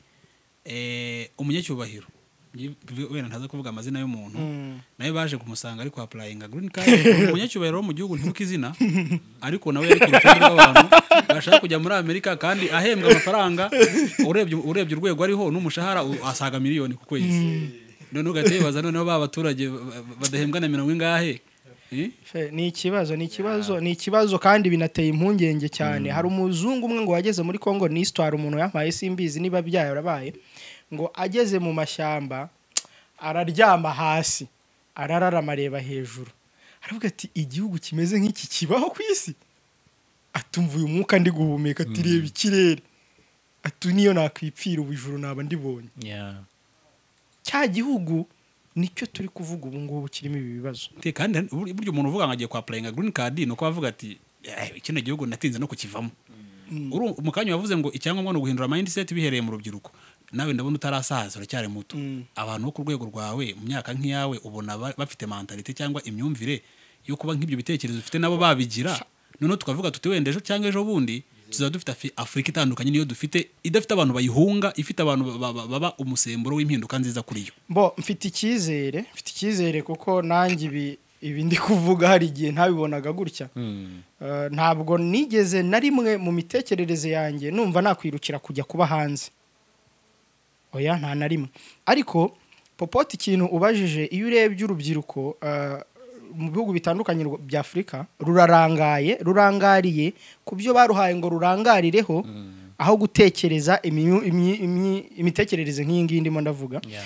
eh, umunyacyubahiro Ngi- wenda ntaza kuvuga amazina y'umuntu nawe baje kumusanga ariko apurayinga green card ni umunyacyubahiro wo mu gihugu ntibuka izina ariko nawe yari ku rutonde rw'abantu bashaka kujya muri amerika kandi ahembwa amafaranga urebye urebye urwego ariho n'umushahara u- asaga miliyoni ku kwezi noneho ugahita wibaza noneho ba baturage ba- ba- badahembwa na mirongo ingahe Eh? Fe, ni ikibazo ni ikibazo ni ikibazo kandi binateye impungenge cyane hari umuzungu umwe ngo wageze muri congo ni isitwara umuntu yampaye simbizi niba byarabaye ngo ageze mu mashyamba araryama hasi arararama areba hejuru aravuga ati igihugu kimeze nk'iki kibaho ku isi atumva uyu mwuka ndi guhumeka ati reba ikirere ati niyo nakwipfira ubujuru naba ndibonye Yeah. cya gihugu nicyo turi kuvuga ubu ngubu kirimo ibi bibazo Te, kandi hari- bur- burya umuntu uvuga ngo agiye kwa purayinga green card ni uko bavuga ati "Eh, kino gihugu natinze no kukivamo Uru- mu kanya wavuze ngo icyangombwa ni uguhindura mindset bihereye mu rubyiruko nawe ndabona utarasaza uracyari muto abantu bo ku rwego rwawe mu myaka nk'iyawe ubona ba- bafite mentality cyangwa imyumvire yo kuba nk'ibyo bitekerezo ufite nabo babigira noneho tukavuga tuti wenda ejo cyangwa ejo bundi tuzaba dufite afi- afurika itandukanye niyo dufite idafite abantu bayihunga ifite abantu ba- ba- baba umusemburo w'impinduka nziza kuri yo bo mfite icyizere mfite icyizere kuko nanjye ibi ibi ndi kuvuga hari igihe ntabibonaga gutya Eh, ntabwo nigeze na rimwe mu mitekerereze yanjye numva nakwirukira kujya kuba hanze oya nta na rimwe ariko popote ikintu ubajije iyo urebye urubyiruko eh, mu bihugu bitandukanye rwa- bya afurika rurarangaye rurangariye ku byo baruhaye ngo rurangarireho aho gutekereza imyu- imyi- imyi- imitekerereze nk'iyi ngiyi ndimo ndavuga Yeah.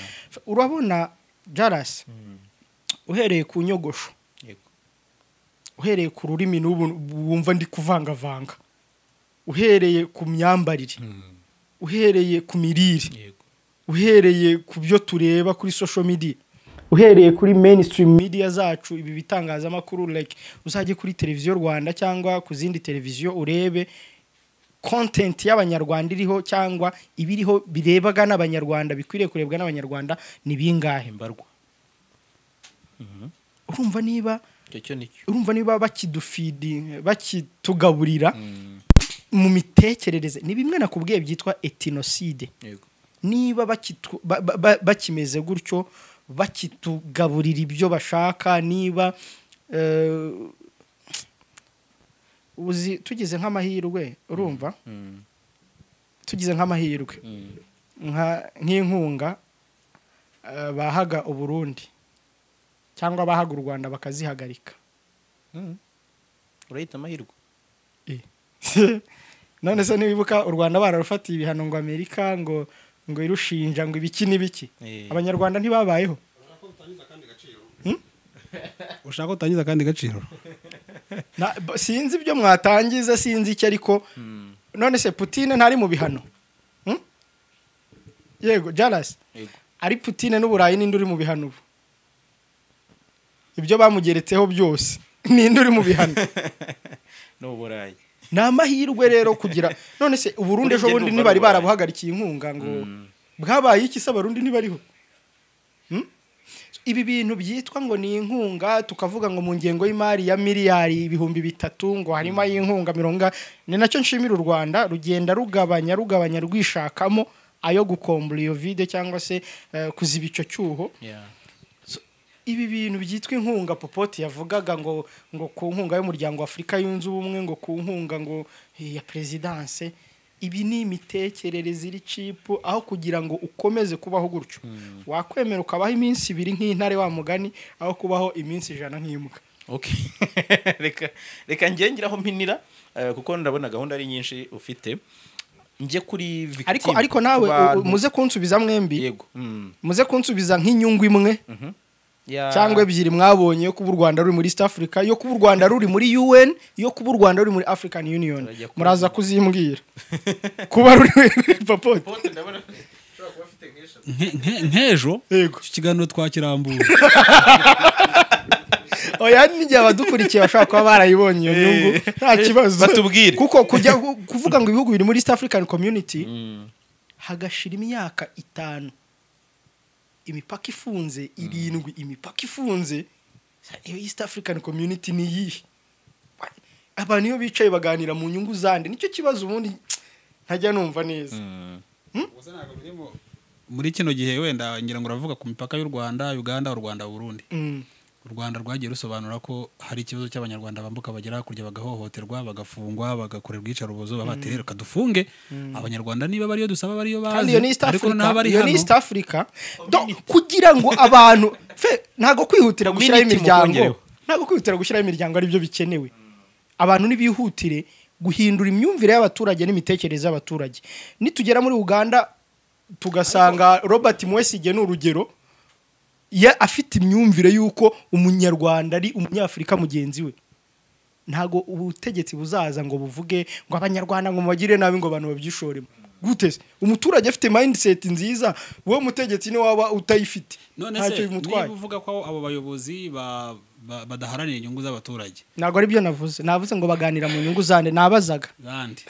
urabona jarasi uhereye ku nyogosho Yego. uhereye ku rurimi n'ubu wumva ndi kuvangavanga uhereye ku myambarire uhereye ku mirire Yego. uhereye ku byo tureba kuri social media uhereye kuri mainstream media zacu ibi bitangazamakuru like uzajye kuri televiziyo rwanda cyangwa ku zindi televiziyo urebe content y'abanyarwanda iriho cyangwa ibiriho birebaga n'abanyarwanda bikwiriye kurebwa n'abanyarwanda ni bingahe Imbarwa. urumva niba Icyo cyo nicyo. urumva niba bakidufidi bakitugaburira mu mitekerereze ni bimwe nakubwiye byitwa etinoside Yego. niba bakitu- ba- ba- ba- bakimeze gutyo bakitugaburira ibyo bashaka niba eh, uzi tugize nk'amahirwe urumva Mm. tugize nk'amahirwe Mm. nka- nk'inkunga eh, bahaga uburundi cyangwa bahaga u rwanda bakazihagarika Mm. Urahita amahirwe. none se niwibuka u rwanda bararufatiye ibihano ngo amerika ngo ngo irushinja ngo ibiki n'ibiki Eh. abanyarwanda ntibabayeho ushaka utangiza akandi gaciro Na- b- sinzi ibyo mwatangiza sinzi icyo ariko Mm. none se putine ntari mu bihano Hmm? yego jarasi Yego. ari putine n'uburayi n'indi uri mu bihano ubu ibyo bamugeretseho byose n'indi uri mu bihano n'uburayi ni amahirwe rero kugira none se uburundi ejo bundi Burya ntibari ndumva barabuhagarikiye inkunga ngo bwabaye iki se abarundi ntibariho Hmm? ibi bintu byitwa ngo ni inkunga tukavuga ngo mu ngengo y'imari ya miliyari ibihumbi bitatu ngo harimo ay'inkunga mirongo inga- ni nacyo nshimira u rwanda rugenda rugabanya rugabanya rwishakamo ayo gukombura iyo vide cyangwa se eh, kuziba icyo cyuho Yeah. ibi bintu byitwa inkunga popoti yavugaga ngo ngo ku nkunga y'umuryango wa afurika yunze ubumwe ngo ku nkunga ngo eh, ya perezidanse ibi ni imitekerereze iri cipu aho kugira ngo ukomeze kubaho gutyo wakwemera ukabaho iminsi ibiri nk'intare wa mugani aho kubaho iminsi ijana nk'imbwa Okay. reka reka njye ngiraho mpinira eh, kuko ndabona gahunda ari nyinshi ufite njye kuri victim ariko ariko nawe u- u- Abantu- muze kunsubiza mwembi yego Mm. muze kunsubiza nk'inyungu imwe Ya- cyangwa ebyiri mwabonye yo kuba u rwanda ruri muri east africa yo kuba u rwanda ruri muri un yo kuba u rwanda ruri muri african union Turajya kuba- muraza kuzimbwira kuba ruri papote Nke- nke- nk'ejo yego icyo kiganiro twakirambuye oya n'igihe abadukurikiye bashobora kuba barayibonye iyo nyungu nta kibazo batubwire. kuko kujya kuvuga ngo ibihugu biri muri east african community hagashira imyaka itanu imipaka ifunze irindwi imipaka ifunze iyo east african community ni iyihe abantu iyo bicaye baganira mu nyungu zande nicyo kibazo ubundi ntajya numva neza Ubwo se ntabwo biri mu- muri kino gihe wenda ngira ngo uravuga ku mipaka y'u rwanda uganda u rwanda burundi Mm. u rwanda rwagiye rusobanura ko hari ikibazo cy'abanyarwanda bambuka bagera hakurya bagahohoterwa bagafungwa bagakorerwa iyicarubozo baba bati reka dufunge abanyarwanda niba bariyo dusaba bariyo kandi bazi iyo ni east ariko africa n'abari iyo ni hano east africa Do- kugira ngo abantu fe ntabwo kwihutira gushyiraho Community imiryango mukongere. ntabwo kwihutira gushyiraho imiryango aribyo bikenewe abantu nibihutire guhindura imyumvire y'abaturage n'imitekerereze y'abaturage nitugera muri uganda tugasanga robert muwesige ni urugero ye afite imyumvire y'uko umunyarwanda ari umunyafurika mugenzi we ntago ubutegetsi buzaza ngo buvuge ngo abanyarwanda ngo mubagire nabi ngo abantu babyishoremo gute se umuturage afite mindset nziza wowe mutegetsi niwe waba utayifite none ntacyo se niba bimutwaye uvuga ko abo bayobozi ba- ba- badaharanira inyungu z'abaturage ntabwo aribyo navuze navuze ngo baganira mu nyungu zande nabazaga kandi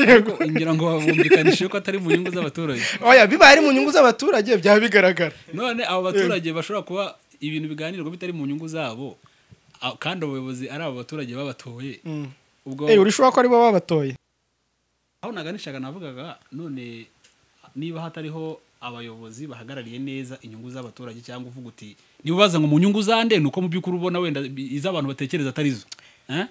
ariko ngira ngo babumvikanishe ko atari mu nyungu z'abaturage oya bibaye ari mu nyungu z'abaturage byaba bigaragara none abo baturage bashobora kuba ibintu biganirwa bitari mu nyungu zabo a- kandi abo bayobozi ari abo baturage babatoye ubwo Eh, urishobora ko aribo babatoye aho naganishaga navugaga none niba hatariho abayobozi bahagarariye neza inyungu z'abaturage cyangwa uvuga uti niba ubaza ngo mu nyungu zande ni uko mu by'ukuri ubona wenda bi- izo abantu batekereza atari zo Eh?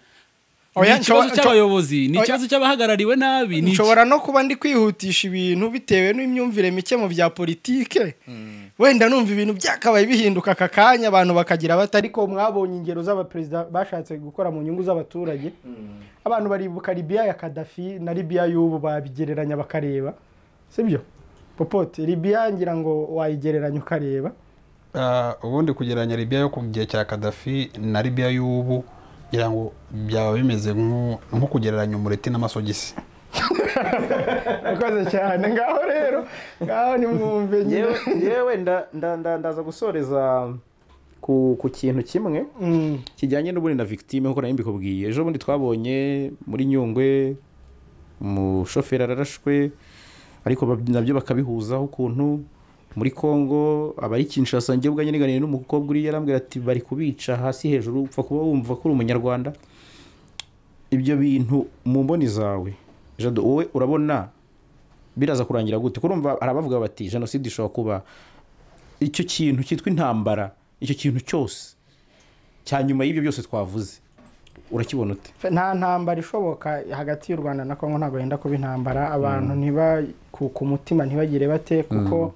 Oya, ni ikibazo nshobo- cy'abayobozi ni oya. ikibazo cy'abahagarariwe nabi ni iki- nshobora no kuba ndi kwihutisha ibintu bitewe n'imyumvire mike mu bya politike wenda numva ibintu byakabaye bihinduka aka kanya abantu bakagira bata ariko mwabonye ingero z'abaperezida bashatse gukora mu nyungu z'abaturage abantu baribuka libiya ya kadafi na libiya y'ubu babigereranya bakareba sibyo popote libiya ngira ngo wayigereranya ukareba ubundi kugereranya libiya yo ku gihe cya kadafi na libiya y'ubu ngira ngo byaba bimeze nko nko kugereranya umureti n'amasogisi urakoze cyane ngaho rero ngaho nimwumve nyine yewe nda- nda- nda- ndaza gusoreza ku ku kintu kimwe Mm. kijyanye n'ubundi na victime nk'uko nari mbikubwiye ejo bundi twabonye muri nyungwe umushoferi ararashwe ariko bab- nabyo bakabihuzaho ukuntu muri congo abari kinshasa njye ubwanjye niganiye n'umukobwa uri yarambwira ati bari kubica hasi hejuru upfa kuba wumva ko uri umunyarwanda ibyo bintu mu mboni zawe jado wowe urabona biraza kurangira gute kurumva hari abavuga bati jenoside ishobora kuba icyo kintu cyitwa intambara icyo kintu cyose cya nyuma y'ibyo byose twavuze urakibona ute nta ntambara ishoboka hagati y'u rwanda na kongo ntabwo yenda kuba intambara abantu ntiba ku ku mutima ntibagire bate kuko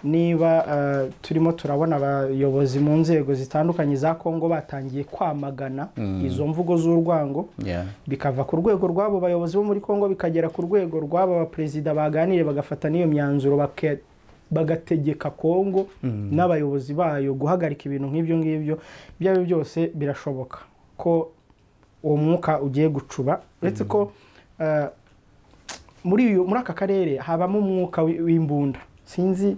niba eh, turimo turabona abayobozi mu nzego zitandukanye za kongo batangiye kwamagana izo mvugo z'urwango bikava ku rwego rw'abo bayobozi bo muri congo bikagera ku rwego rw'aba baperezida baganiriye bagafata n'iyo myanzuro bake- bagategeka congo n'abayobozi bayo guhagarika ibintu nk'ibyo ngibyo ibyo ari byo byose birashoboka ko uwo mwuka ugiye gucuba uretse ko eh, muri uyu muri aka karere habamo umwuka wi- w'imbunda sinzi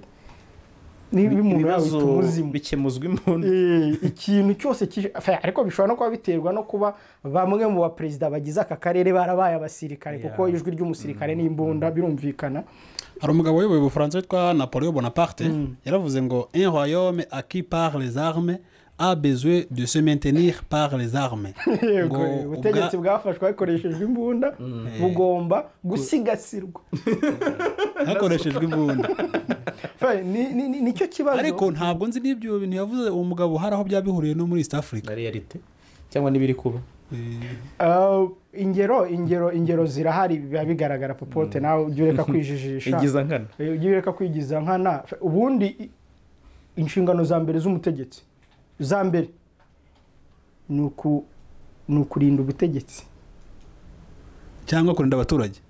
niba umuntu yawita umuzimu bikemuzwa imbunda Eh, ikintu cyose kije Enfin, ariko bishobora no kuba biterwa no kuba bamwe mu baperezida bagize aka karere barabaye abasirikare kuko ijwi ry'umusirikare n'imbunda birumvikana hari umugabo uyoboye ubufaransa witwa napoleon bonaparte yaravuze ngo un royaume acquis par les armes a besoin de se maintenir par les armes Yego, Ngo ubutegetsi ubwa- bwafashwe hakoreshejwe imbunda bugomba gusigasirwa hakoreshejwe imbunda Enfin, ni- ni- ni- nicyo kibazo ariko ntabwo nzi n'ibyo bintu yavuze uwo mugabo hari aho byaba bihuriye no muri east africa na realite cyangwa n'ibiri kuba Ah, ingero ingero ingero zirahari biba bigaragara popote nawe ujye ureka kwijijisha igiza nkana Eh, ujye ureka kwigiza nkana Fe- ubundi i- inshingano za mbere z'umutegetsi za mbere ni uku- ni ukurinda ubutegetsi cyangwa kurinda abaturage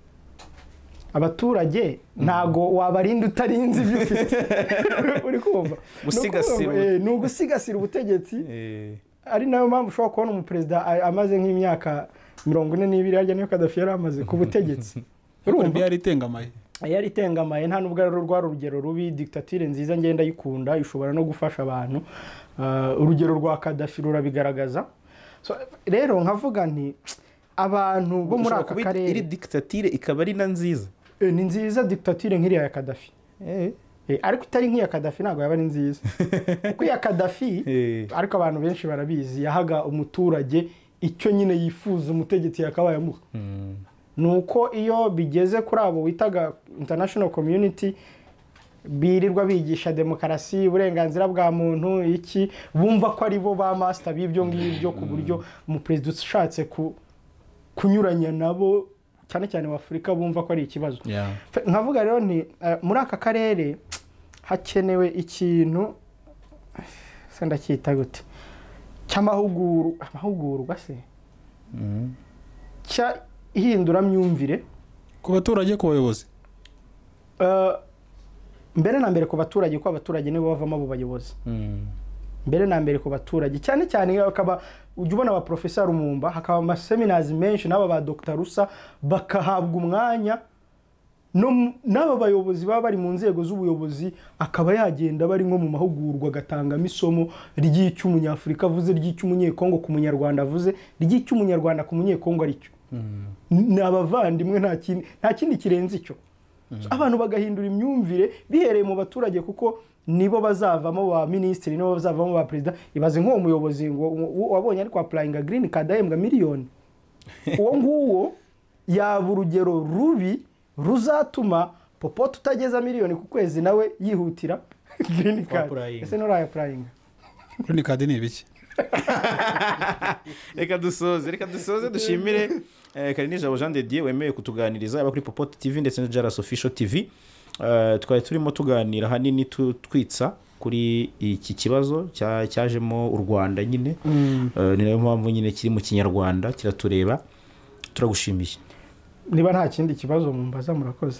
abaturage ntago wabarinda utarinze ibyo ufite uri kumva Gusigasira Ni ukuvuga ngo, eh, ni ugusigasira ubutegetsi ari nayo mpamvu ushobora kubona umuperezida a- amaze nk'imyaka mirongo ine n'ibiri harya niyo kadafi yari amaze ku butegetsi ariko urumva ibyo yaritengamaye yari itengamaye nta nubwo ari rwa rugero rubi digitatire nziza ngenda yikunda ishobora no gufasha abantu Ah, urugero rwa kadafi rurabigaragaza So, rero nkavuga nti abantu bo muri Ushobora aka kuba iri karere dikitatire ikaba ari na nziza Eh, ni nziza digitatire nk'iriya ya kadafi Eh, Eh, ariko itari nk'iya kadafi ntabwo yaba ari nziza kuko iya kadafi Eh. ariko abantu benshi barabizi yahaga umuturage icyo nyine yifuza umutegetsi yakabaye amuha ni uko iyo bigeze kuri abo witaga international community birirwa bigisha demokarasi uburenganzira bwa muntu iki bumva ko ari bo ba masita b'ibyo ngibyo ku buryo umuperezida ushatse ku- kunyuranya nabo cyane cyane wa afurika bumva ko ari ikibazo Fe- nkavuga rero ni eh, muri aka karere hakenewe ikintu se ndacyita gute cy'amahugurwa amahugurwa se cya ihinduramyumvire ku baturage ku bayobozi Eh, mbere na mbere ku baturage kuko abaturage nibo bavamo abo bayobozi mm. mbere na mbere ku baturage cyane cyane hakaba ujya ubona ba professeur Rumumba hakaba amaseminazi menshi n'aba ba Dr Rusa bakahabwa umwanya no mu- n'aba bayobozi baba bari mu nzego z'ubuyobozi akaba yagenda bari nko mu mahugurwa agatangamo isomo ry'icyo umunyafurika avuze ry'icyo umunyekongo ku munyarwanda avuze ry'icyo umunyarwanda ku munyekongo ari cyo ni abavandimwe nta kindi nta kindi kirenze icyo abantu bagahindura imyumvire bihereye mu baturage kuko nibo bazavamo ba minisitiri nibo bazavamo ba perezida ibaze nk'uwo muyobozi ngo uwo wabonye ari kwapurayinga girini kadahembwa miliyoni uwo nguwo yaba urugero rubi ruzatuma popote utageza miliyoni ku kwezi nawe yihutira girini kadi Kwapurayinga. ese nturayapurayinga kuri ni kadi ni ibiki reka dusoze reka dusoze dushimire eh, karinijabo jean de dieu wemewe kutuganiriza yaba kuri popote tv ndetse na jaras official tv Eh, twari turimo tuganira ahanini tu- twitsa kuri iki kibazo cya- cyajemo u rwanda nyine Eh, ni nayo mpamvu nyine kiri mu kinyarwanda kiratureba turagushimiye niba nta kindi kibazo mumbaza murakoze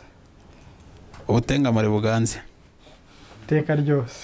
ubutengamare buganze iteka ryose